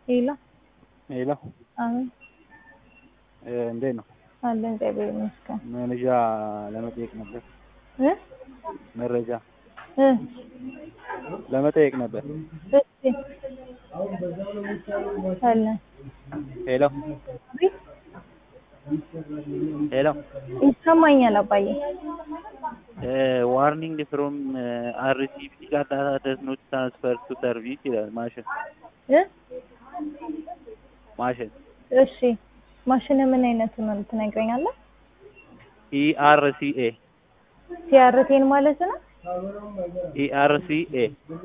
ሄሎ ሄሎ አሜን እንዴት ነው? አለን እግዚአብሔር ይመስገን መረጃ ለመጠየቅ ነበር። እ መረጃ እ ለመጠየቅ ነበር። እሺ አለን ሄሎ አቤት ሄሎ ይሰማኛል አባዬ ዋርኒንግ ፍሮም አርሲቪ ዳታ ደስ ኖት ትራንስፈር ቱ ሰርቪስ ይላል። ማሽን እ ማሽን እሺ ማሽን ምን አይነቱ ነው ትነግረኛለህ? ኢአርሲኤ ሲያርቴን ማለት ነው ኢአርሲኤ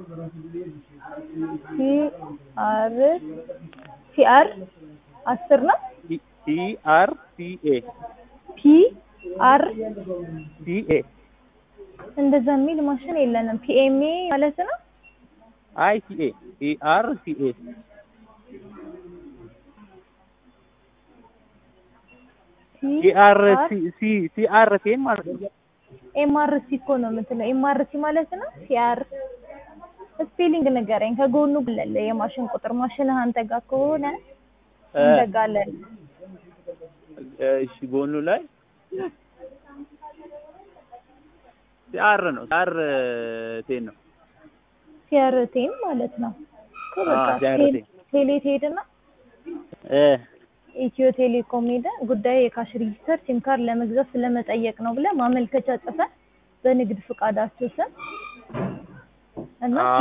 ሲአር ሲአር አስር ነው ኢአርሲኤ ፒ አር ሲኤ እንደዛ የሚል ማሽን የለንም። ፒኤምኤ ማለት ነው አይሲኤ ኢአርሲኤ ኢአርሲ ሲአርቴን ማለት ነው። ኤምአርሲ እኮ ነው የምትለው። ኤምአርሲ ማለት ነው ሲአር ስፔሊንግ ንገረኝ። ከጎኑ አለ የማሽን ቁጥር። ማሽንህ አንተ ጋር ከሆነ አንተ ጋር አለ። እሺ ጎኑ ላይ ሲአር ነው። ሲአር ቴን ነው። ሲአርቴን ማለት ነው እኮ በቃ አዎ፣ ሲአርቴን። ቴሌ ትሄድና እ ኢትዮ ቴሌኮም ሄደ ጉዳይ የካሽ ሬጂስተር ሲም ካርድ ለመግዛት ስለመጠየቅ ነው ብለህ ማመልከቻ ጽፈህ በንግድ ፍቃዳቸው ስም እና